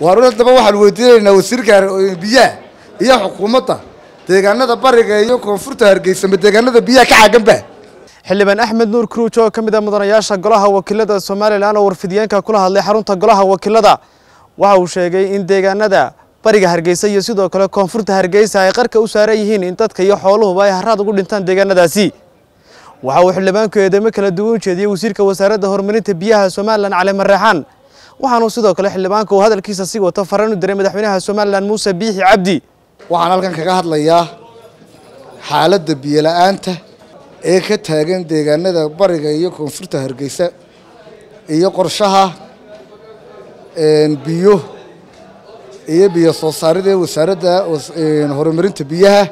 waar haddaba waxaan weydiinaynaa wasiirka biyaha iyo xukuumadda deegaanada bariga iyo koonfurta hargeysa ma deegaanada biyaha ka caaganba xildhibaan axmed nuur kruuj oo ka mid ah mudanayaasha golaha wakiilada somalilan oo warfidiyeenka kula hadlay xarunta golaha wakiilada waxa uu sheegay in deegaanada bariga hargeysa iyo sidoo kale koonfurta hargeysa ay qarka u saaran yihiin in dadka iyo xooluhuba ay haraad ugu dhintaan deegaanadaasi waxa uu xildhibaanku eedeymo kala duwan u jeediyey wasiirka wasaaradda horumarinta biyaha somalilan cali mareexaan waxaanuu sidoo kale xildhibaanka uu hadalkiisa sii wato faraan u diray madaxweynaha somalilan muuse biixi cabdi waxaan halkan kaga hadlayaa xaaladda biyola-aanta ee ka taagan deegaanada bariga iyo koonfurta hargeysa iyo qorshaha biyo iyo biyo soo saarida ee wasaaradda horumarinta biyaha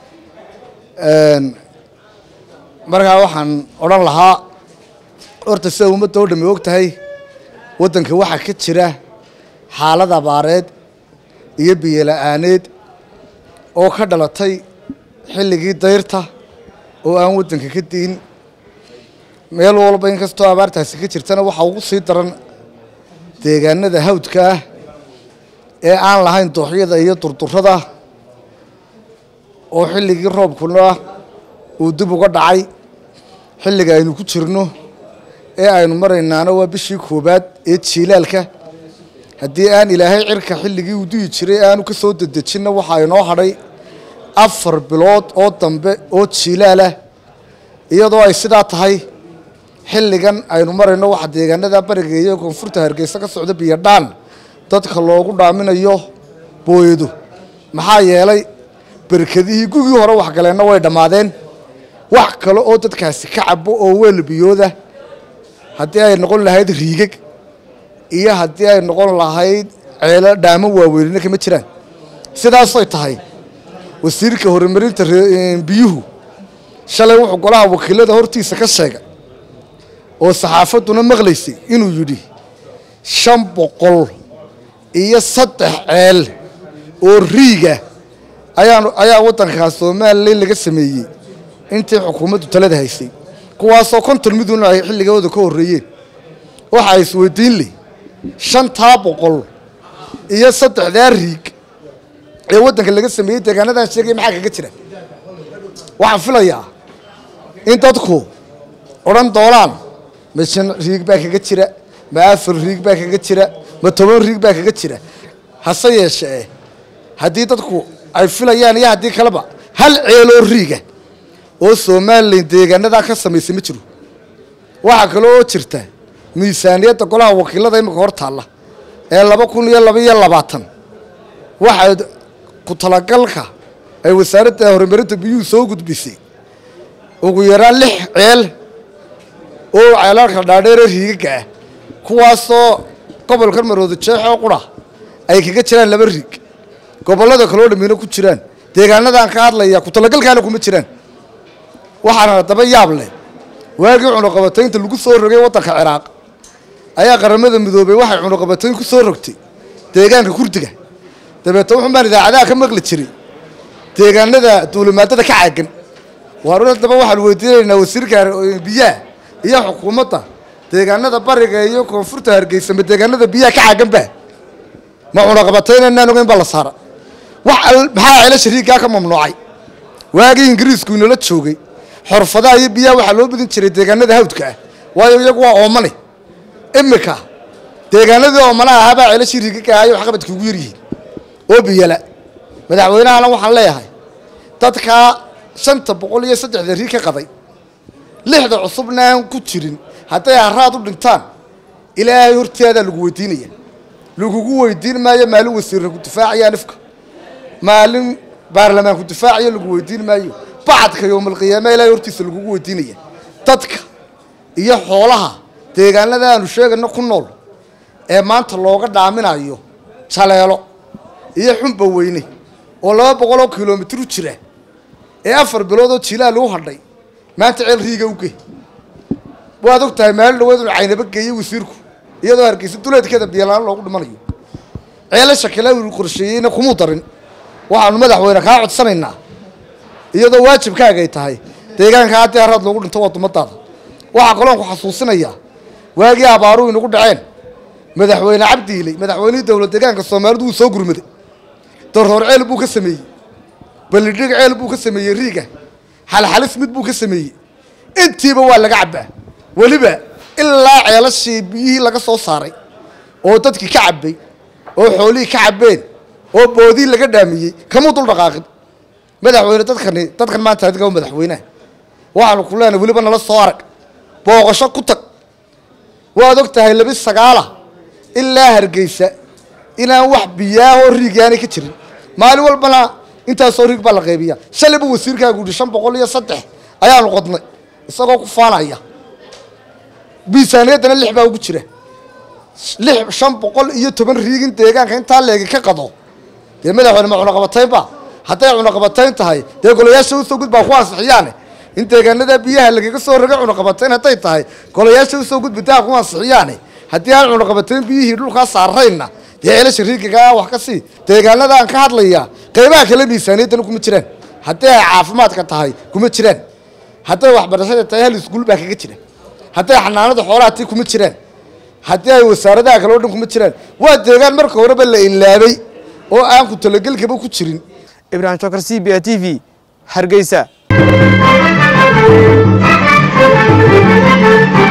markaa waxaan odhan lahaa horta sida ummadda oo dhami og tahay waddanka waxaa ka jira xaalad abaareed iyo biyola-aaneed oo ka dhalatay xilligii dayrta oo aan waddanka ka diin meel walba inkastoo abaartaasi ka jirtana waxaa ugu sii daran deegaanada hawdka ah ee aan lahayn dooxyada iyo durdurada oo xilligii roobkuna uu dib uga dhacay xilliga aynu ku jirno ee aynu maraynaana waa bishii koowaad ee jiilaalka haddii aan ilaahay cirka xilligii uu duyi jiray aanu ka soo dedejinna waxaa inoo hadhay afar bilood oo dambe oo jiilaalah iyadoo ay sidaa tahay xilligan aynu marayno waxa deegaanada bariga iyo koonfurta hargeysa ka socda biyodhaan dadka loogu dhaaminayo booyado maxaa yeelay berkadihii gugii hore waxgaleenna way dhammaadeen wax kale oo dadkaasi ka cabo oo weel biyooda haddii ay noqon lahayd riigag iyo haddii ay noqon lahayd ceelo dhaamo waaweynina kama jiraan sidaasay tahay wasiirka horumarinta biyuhu shalay wuxuu golaha wakiilada hortiisa ka sheegay oo saxaafadduna maqlaysay inuu yidhi shan boqol iyo saddex ceel oo riiga ayaa ayaa waddankaas somalilan laga sameeyey intii xukuumaddu talada haysay kuwaasoo konton miduna ay xilligooda ka horreeyeen waxaa isweydiin leh shantaa boqol iyo saddexdaa riig ee waddanka laga sameeyey deegaanadan sheegaya maxaa kaga jira waxaan filayaa in dadku odhan doonaan ma shan riig baa kaga jira ma afar riig baa kaga jira ma toban riig baa kaga jira hase yeeshee haddii dadku ay filayaan iyo haddii kaleba hal ceeloo riiga oo somalilan deegaanadaa ka samaysay ma jiro waxaa kale oo jirta miisaaniyadda golaha wakiilada imika hor taalla ee laba kun iyo laba iyo labaatan waxay ku talagalka ay wasaaradda horumarinta biyuhu soo gudbisay ugu yaraan lix ceel oo ceelalka dhaadheere riigaga ah kuwaasoo gobolkan marooda jeexoo qura ay kaga jiraan laba riig gobollada kaloo dhammiina ku jiraan deegaanadaan ka hadlaya ku talagalkaana kuma jiraan waxaana haddaba yaab leh waagii cunuqabataynta lagu soo rogay waddanka ciraaq ayaa qaramada midoobay waxay cunuqabatayn ku soo rogtay deegaanka kurdiga dabeetna wuxun baan idaacadaha ka maqli jiray deegaanada duulimaadada ka caagan waar haddaba waxaan weydiinaynaa wasiirka biyaha iyo xukuumadda deegaanada bariga iyo koonfurta hargeysa ma deegaanada biyaha ka caaganba ma cunuqabatayn inaan ogeyn baa la saara wax maxaa ceelasha riiggaa ka mamnuucay waagii ingiriisku inala joogay xorfadaha iyo biyaha waxaa loo badin jiray deegaanada hawdka ah waayo iyagu waa oomane imika deegaanadii oomanaha ahaabaa ceelashii riigaga ahayo waxqabadka ugu yaryihiin oo biyala madaxweynahana waxaan leeyahay dadkaa shanta boqol iyo saddexda riig ka qaday lixda cusubna aan ku jirin hadday haraad u dhintaan ilaahay horteedaa lagu weydiinaya lagugu weydiin maayo maalin wasiirna ku difaacaya nifka maalin baarlamaan ku difaacayo lagu weydiin maayo bacadka yowmalqiyaama ilaahay hortiisa lagugu weydiinaya dadka iyo xoolaha deegaanada aanu sheegayno ku nool ee maanta looga dhaaminayo jaleelo iyo xumba weyne oo laba boqoloo kilomitir u jira ee afar biloodoo jiilaal u hadhay maanta ceel riiga u gey waad og tahay maalin dhaweed inu caynaba geeyey wasiirku iyadoo hargeysa duleedkeeda biyolaan loogu dhimanayo ceelasha kale uu qorsheeyeyna kumuu darin waxaanu madaxweyne kaa codsanaynaa iyadoo waajibkaagay tahay deegaanka haddii haraad loogu dhinto waa dumadaada waxaa kaloon ku xasuusinayaa waagii abaaruhu inagu dhaceen madaxweyne cabdiiley madaxweynihii dowlad deegaanka soomaalidu wuu soo gurmaday darroor ceel buu ka sameeyey balidhig ceel buu ka sameeyey riiga xalxalis mid buu ka sameeyey intiiba waa laga cabbaa weliba ilaa ceelashii biyihii laga soo saaray oo dadkii ka cabbay oo xoolihii ka cabbeen oo boodii laga dhaamiyey kamuu dul dhaqaaqin madaxweyne dadkani dadkan maanta adiga madaxweyneha waxaanu ku leenahay weliba nala soo arag booqasho ku tag waad og tahay labi sagaala ilaa hargeysa inaan wax biyaahoo riigaanay ka jirin maalin walbana intaasoo riig baa la qaybiya shalayba wasiirkaagu yihi shan boqol iyo saddex ayaanu qodnay isagoo ku faanaya miisaaniyaddana lix baa ugu jira lix shan boqol iyo toban riigin deegaanka intaa leegi ka qado dee madaxweyne ma cunaqabataynba hadday cunaqabatayn tahay dee golayaasha usoo gud baa ku ansixiyaane in deegaanada biyaha lagaga soo roga cunaqabatayn hadday tahay golayaasha usoo gud bidaha ku ansixiyaane haddii aan cunaqabatayn biyihii dhulkaa saarayna dee ceelasha riigagaa wax ka sii deegaanada aan ka hadlaya qaybaha kale miisaaniyaddana kuma jiraan haddii ay caafimaadka tahay kuma jiraan hadday waxbarashada tahay hal iskuul baa kaga jira hadday xanaanada xoolaha tii kuma jiraan haddii ay wasaaradaha kale o dhan kuma jiraan waa deegaan marka horeba la ilaabay oo aan ku talagelkaba ku jirin ibrahim jokar c b a t v hargeysa